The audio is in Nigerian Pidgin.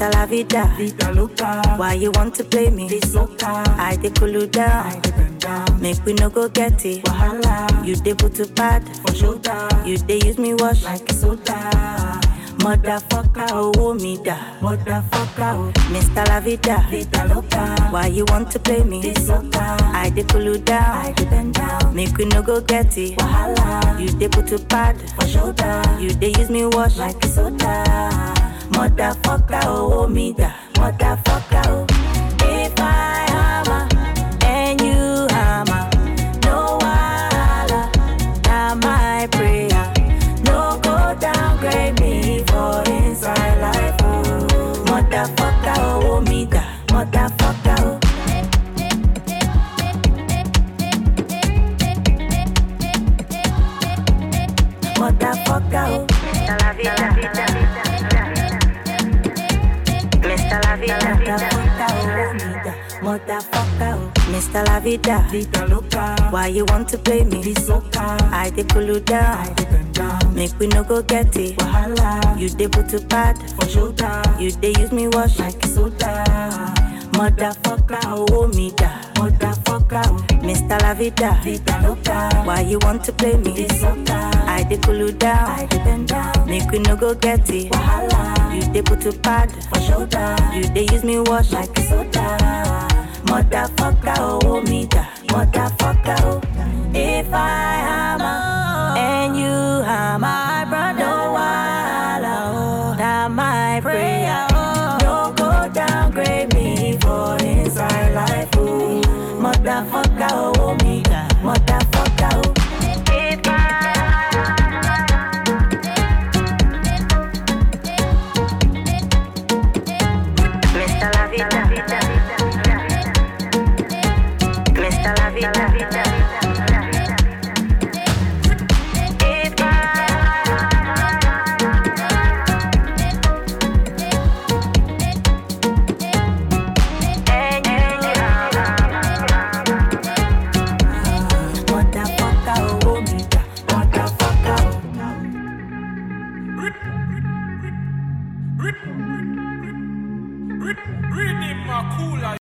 Mr. La Vida. Vida loca, Why you want to play me? this loca, I dey cool you down. I dey bend down. Make we no go get it. Wahala, You dey put to bad. for shoulder, You dey use me wash. like soda. Motherfucker, oh me da. Motherfucker, oh, Mr. La Vida. vida loca, Why you want to play me? this loca, I dey cool you I down. dey bend down. Make we no go get it. Wahala, You dey put to bad. for shoulder, You dey use me wash. like soda. Motherfucker, oh me da. Motherfucker, oh. If I hammer and you hammer, no wahala. Now my prayer, no go downgrade me for inside life. Oh. Motherfucker, oh me da. Motherfucker, oh. Motherfucker, oh. Mr. La Vida. Mr. La Vida. Motherfucker, oh, me da. Motherfucker, oh. Mr. La Vida. Vida loca, Why you want to play me? this loca, I dey cool you I down. dey bend down. Make we no go get it. Wahala, You dey put to bad. for shoulder, You dey use me wash. like soda. Motherfucker, oh me da. Motherfucker, oh, Mr. La Vida. vida loca, Why you want to play me? this loca, I dey cool you I down. dey bend down. Make we no go get it. Wahala, You dey put to bad. for shoulder, You dey use me wash. like soda. Motherfucker, oh me da. Motherfucker, oh. If I hammer and you hammer, my brother, no wahala, oh. Now my prayer, oh. No go downgrade me for inside life, oh. Motherfucker.